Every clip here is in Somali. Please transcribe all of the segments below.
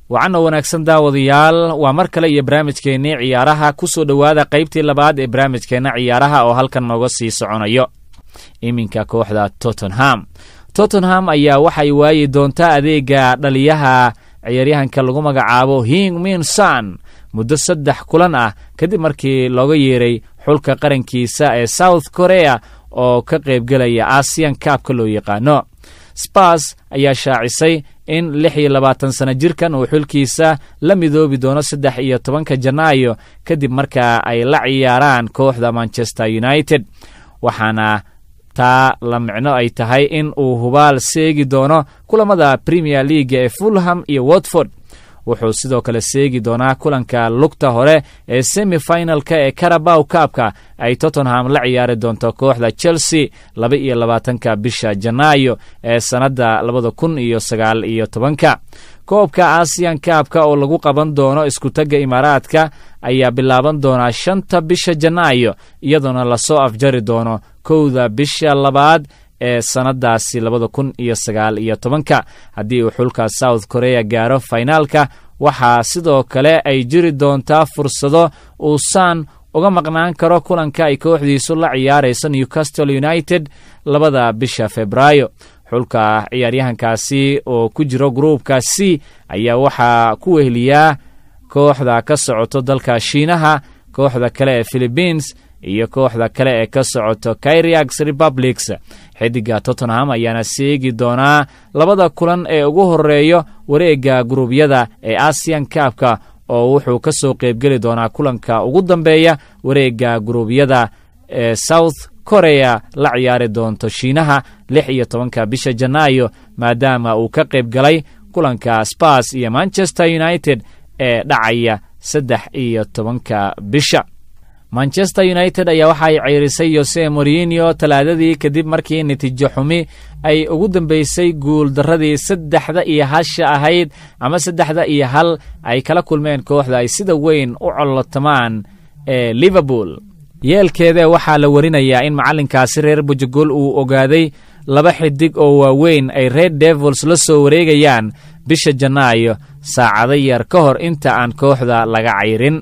wacanoo wanaagsan daawadayaal waa mar kale iyo barnaamijkeennii ciyaaraha ku soo dhowaada qaybtii labaad ee barnaamijkeenna ciyaaraha oo halkan nooga sii soconayo iminka kooxda tottenham tottenham ayaa waxay waayi doontaa adeega dhaliyaha ciyaaryahanka lagu magacaabo hing min san muddo saddex kulan ah kadib markii looga yeeray xulka qarankiisa ee south korea oo ka qaybgelaya asian kaabka loo yaqaano spars ayaa shaacisay in lix iyo labaatan sano jirkan uu xulkiisa la midoobi doono saddex iyo tobanka janaayo kadib marka ay la ciyaaraan kooxda manchester united waxaana taa la micno ay tahay in uu hubaal seegi doono kulamada premier leaga ee fulham iyo watford wuxuu sidoo kale seegi doonaa kulanka lugta hore ee semifinalka ee carabaw kaabka ay tottenham la ciyaari doonto kooxda chelsea laba iyo labaatanka bisha janaayo ee sannadda labada kun iyo sagaal iyo tobanka koobka asian kaabka oo lagu qaban doono iskutagga imaaraadka ayaa bilaaban doonaa shanta bisha janaayo iyadoona lasoo afjari doono kowda bisha labaad ee sannadaasi labada kun iyo sagaal iyo tobanka haddii uu xulka south korea gaaro finaalka waxaa sidoo kale ay jiri doontaa fursado uu saan uga maqnaan karo kulanka ay kooxdiisu la ciyaarayso newcastle united labada bisha februaayo xulka ciyaaryahankaasi oo ku jiro gruupka c ayaa waxaa ku weheliyaa kooxda ka socoto dalka shiinaha kooxda kale ee philibiins iyo kooxda kale ee ka socoto kairiax republics xidiga tottenham ayaana seegi doonaa labada kulan ee ugu horeeyo wareegga guruubyada ee asian kaabka oo wuxuu ka soo qaybgeli doonaa kulanka ugu dambeeya wareegga guruubyada ee south korea la ciyaari doonto shiinaha lix iyo tobanka bisha janaayo maadaama uu ka qayb galay kulanka spars iyo manchester united ee dhacaya saddex iyo tobanka bisha manchester united ayaa waxa ay ceyrisay yose morinio talaadadii kadib markii natiijo xumi ay ugu dambeysay guul darradii saddexda iyo hasha ahayd ama saddexda iyo hal ay kala kulmeen kooxda ay sida weyn u colotamaan ee liverpool yeelkeede waxaa la warinayaa in macallinkaasi reer bujagol uu ogaaday laba xidig oo waaweyn ay red devils la soo wareegayaan bisha janaayo saacado yar ka hor inta aan kooxda laga cayrin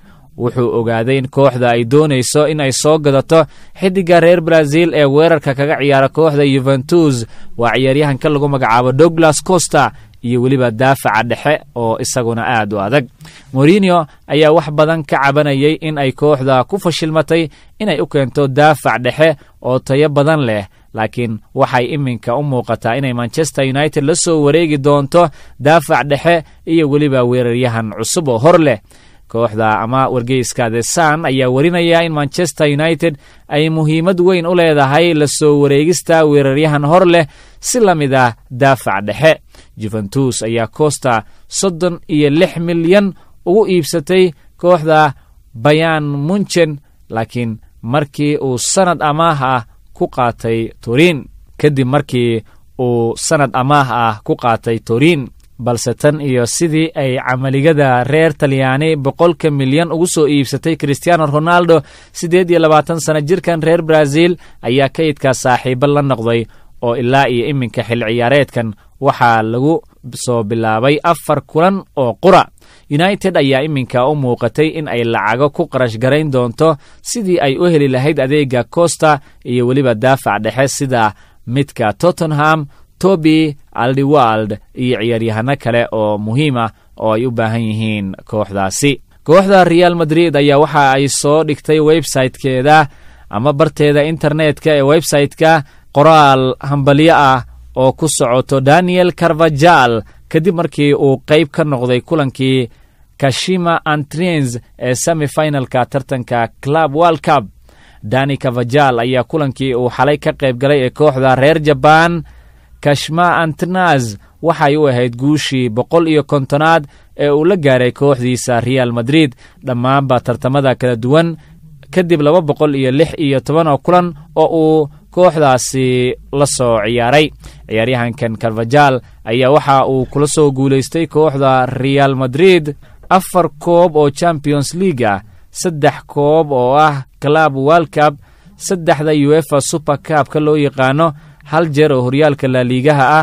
wuxuu ogaaday in kooxda ay doonayso in ay soo gadato xidiga reer brazil ee weerarka kaga ciyaara kooxda yuventus waa ciyaaryahanka lagu magacaabo douglas costa iyo weliba daafaca dhexe oo isaguna aad u adag morinio ayaa wax badan ka cabanayay in ay kooxda ku fashilmatay inay u keento daafac dhexe oo tayo badan leh laakiin waxay iminka u muuqataa inay manchester united la soo wareegi doonto daafac dhexe iyo weliba weeraryahan cusub oo hor leh kooxda ama wargeyska the sun ayaa warinaya in manchester united ay muhiimad weyn u leedahay la soo wareegista weeraryahan hor leh si la mid ah daafac dhexe juventus ayaa costa soddon iyo lix milyan ugu iibsatay kooxda bayan munchen laakiin markii uu sannad amaah ah ku qaatay torin kadib markii uu sannad amaah ah ku qaatay torin balse tan iyo sidii ay camaligada reer talyaani boqolka milyan ugu soo iibsatay christiano ronaldo siddeed iyo labaatan sano jirkan reer brazil ayaa kayidka saaxiibo la noqday oo ilaa iyo iminka xil ciyaareedkan waxaa lagu soo bilaabay afar kulan oo qura united ayaa iminka u muuqatay in ay lacago ku qarash garayn doonto sidii ay u heli lahayd adeega costa iyo weliba daafac dhexe sida midka tottenham toby aldiwald iyo ciyaaryahano kale oo muhiima oo ay u baahan yihiin kooxdaasi kooxda real madrid ayaa waxa ay soo dhigtay websitekeeda ama barteeda internetka ee website-ka qoraal hambalyo ah oo ku socoto daniel carvajal kadib markii uu qayb ka noqday kulankii kashima antrins ee semifinalka tartanka club world cup dani carvajal ayaa kulankii uu xalay ka qayb galay ee kooxda reer jabaan kashma antnaz waxay u ahayd guushii boqol iyo kontonaad ee uu la gaaray kooxdiisa real madrid dhammaanba tartamada kala duwan kadib laba boqol iyo lix iyo toban oo kulan oo uu kooxdaasi la soo ciyaaray ciyaaryahankan carvajal ayaa waxa uu kula soo guulaystay kooxda real madrid afar koob oo champions league ah saddex koob oo ah club world cup saddexda uefa super cupka loo yaqaano hal jeer oo horyaalka laaliigaha ah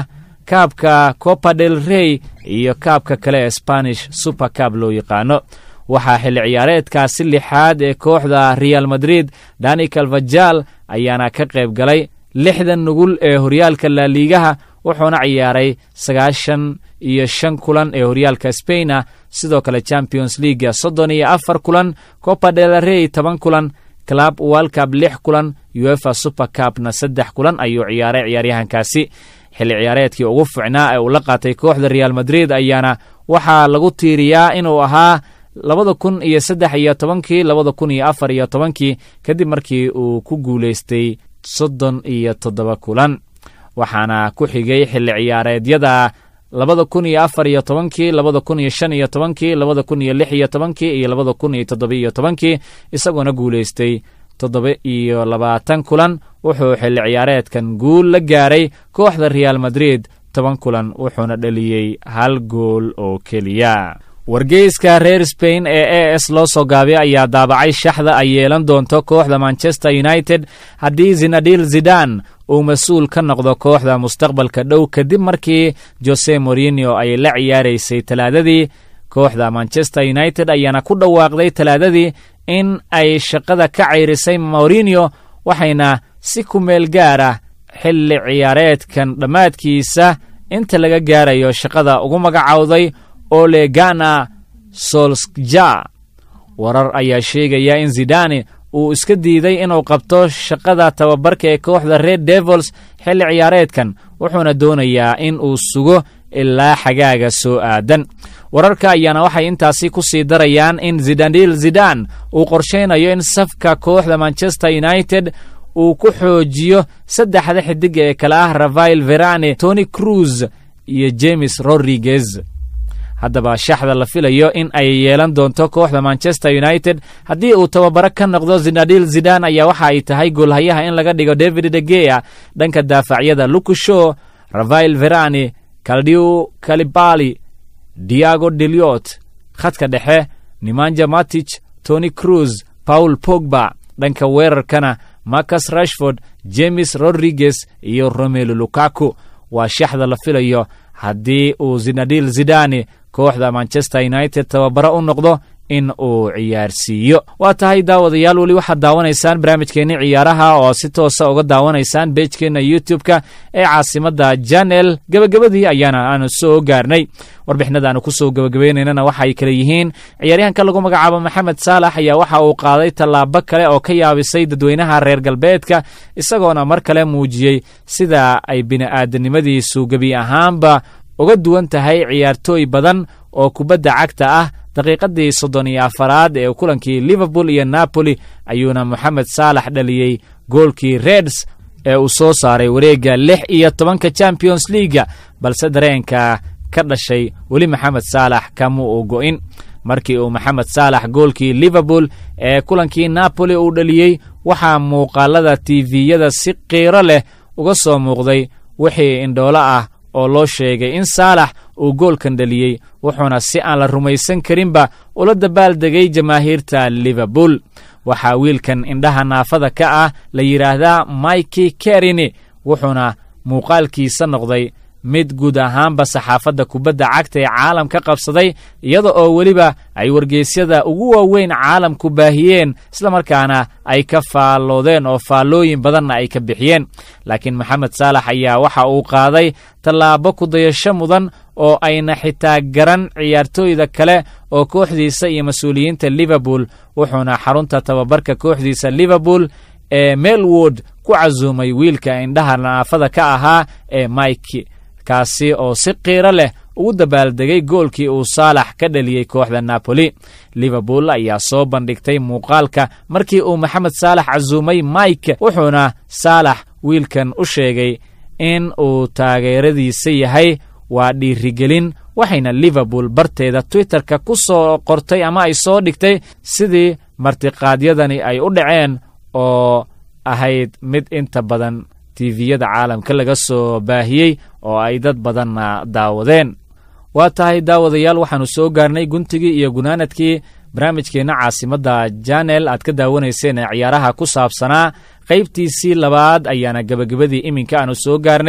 kaabka copa del rey iyo kaabka kale ee spanish super cab loo yaqaano waxaa xilli ciyaareedkaasi lixaad ee kooxda real madrid dani calvajal ayaana ka qayb galay lixdan nugul ee horyaalka laaliigaha wuxuuna ciyaaray sagaashan iyo shan kulan ee horyaalka spain ah sidoo kale champions leaga soddon iyo afar kulan copa del rey toban kulan club walcab lix kulan uefa super cabna saddex kulan ayuu ciyaaray ciyaaryahankaasi xilli ciyaareedkii ugu ficnaa ee uu la qaatay kooxda real madrid ayaana waxaa lagu tiiriyaa inuu ahaa labada kun iyo saddex iyo tobankii labada kun iyo afar iyo tobankii kadib markii uu ku guulaystay soddon iyo toddoba kulan waxaana ku xigay xilli ciyaareedyada labada kun iyo afar iyo tobankii labada kun iyo shan iyo tobankii labada kun iyo lix iyo tobankii iyo labada kun iyo toddoba iyo tobankii isagoona guulaystay toddoba iyo labaatan kulan wuxuu xilli ciyaareedkan guul la gaaray kooxda real madrid toban kulan wuxuuna dhaliyey hal gool oo keliya wargeyska reer spain ee a s loo soo gaabay ayaa daabacay shaxda ay yeelan doonto kooxda manchester united haddii zinadil zidan uu mas-uul ka noqdo kooxda mustaqbalka dhow kadib markii jose morinio ay la ciyaaraysay talaadadii kooxda manchester united ayaana ku dhawaaqday talaadadii in ay shaqada ka cayrisay morinio waxayna si ku meel gaara xilli ciyaareedkan dhammaadkiisa inta laga gaarayo shaqada ugu magacowday olegana solskja warar ayaa sheegaya in zidani uu iska diiday inuu qabto shaqada tababarka ee kooxda red devils xilli ciyaareedkan wuxuuna doonayaa in uu sugo ilaa xagaaga soo aadan wararka ayaana waxay intaasi ku sii darayaan in zidandil zidan uu qorshaynayo in safka kooxda manchester united uu ku xoojiyo saddexda xidig ee kale ah rafael verane tony cruz iyo james rodriguez haddaba shaxda la filayo in ay yeelan doonto kooxda manchester united haddii uu tababaro ka noqdo zinadil zidan ayaa waxa ay tahay goolhayaha in laga dhigo david degea dhanka daafacyada lukushow rafael verani caldiu calibali diago deliot khadka dhexe nimanja matich tony cruz paul pogba dhanka weerarkana marcus rashford james rodriguez iyo romelo lukaku waa shaxda la filayo haddii uu zinadil zidani kooxda manchester united tababaro u noqdo in uu ciyaarsiiyo waa tahay daawadayaal weli waxaad daawanaysaan barnaamijkeenni ciyaaraha oo si toosa uga daawanaysaan beejkeenna youtube-ka ee caasimadda janel gebagabadii ayaana aanu soo gaarnay warbixinada aanu kusoo gebagabaynaynana waxaay kale yihiin ciyaaryahanka lagu magacaabo maxamed saalax ayaa waxa uu qaaday tallaabo kale oo ka yaabisay dadweynaha reer galbeedka isagoona mar kale muujiyey sida ay bini'aadanimadiisu gebi ahaanba uga duwan tahay ciyaartooy badan oo kubadda cagta ah daqiiqadii soddon iyo afaraad ee kulankii liverpool iyo napoli ayuuna moxamed saalax dhaliyey goolkii reds ee uu soo saaray wareegga lix iyo tobanka champions leaga balse dareenka ka dhashay weli maxamed saalax kama uu go'in markii uu maxamed saalax goolkii liverpool ee kulankii napoli uu dhaliyey waxaa muuqaalada tiviyada si qiiro leh uga soo muuqday wixii indhoolo ah oo loo sheegay in saalax uu goolkan dhaliyey wuxuuna si aan la rumaysan karinba ula dabaaldegay jamaahiirta liverpool waxaa wiilkan indhaha naafada ka ah la yidhaahdaa maiki kerini wuxuuna muuqaalkiisa noqday mid guud ahaanba saxaafadda kubadda cagta ee caalamka qabsaday iyada oo weliba ay wargeysyada ugu waaweyn caalamku baahiyeen islamarkaana ay ka faalloodeen oo faallooyin badanna ay ka bixiyeen laakiin maxamed saalax ayaa waxa uu qaaday tallaabo kudayasho mudan oo ayna xitaa garan ciyaartooyda kale oo kooxdiisa iyo mas-uuliyiinta liverpool wuxuuna xarunta tababarka kooxdiisa liverpool ee melwood ku casuumay wiilka indhaha naafada ka ahaa ee mike kaasi oo si qiiro leh ugu dabaaldegay goolkii uu saalax ka dhaliyey kooxda napoli liverpool ayaa soo bandhigtay muuqaalka markii uu maxamed saalax casuumay mike wuxuuna saalax wiilkan u sheegay in uu taageeradiisa yahay waa dhiirigelin waxayna liverpool barteeda twitterka ku soo qortay ama ay soo dhigtay sidii martiqaadyadani ay u dhaceen oo ahayd mid inta badan tiviyada caalamka laga soo baahiyey oo ay dad badanna daawadeen waa tahay daawadayaal waxaannu soo gaarnay guntigii iyo gunaanadkii barnaamijkeenna caasimadda janel aad ka daawanayseen ee ciyaaraha ku saabsanaa qaybtiisii labaad ayaana gebagabadii iminka aanu soo gaarnay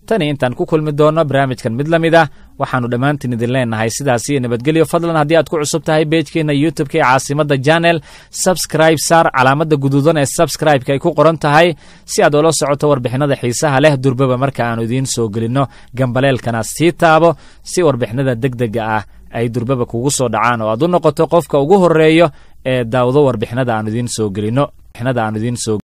tani intaan ku kulmi doonno barnaamijkan mid la mid ah waxaannu dhammaantiin idin leenahay sidaas iyo nabadgelyo fadlan haddii aad ku cusub tahay beejkeenna youtubeka ee caasimadda janel sabscribe saar calaamadda guduudan ee sabscribe-ka ay ku qoran tahay si aad ula socoto warbixinada xiisaha leh durbaba marka aanu idiin soo gelinno gambaleelkana sii taabo si warbixinada deg dega ah ay durbaba kugu soo dhacaan oo aad u noqoto qofka ugu horeeyo ee daawdo warbixinada aanu idiin soo gelinno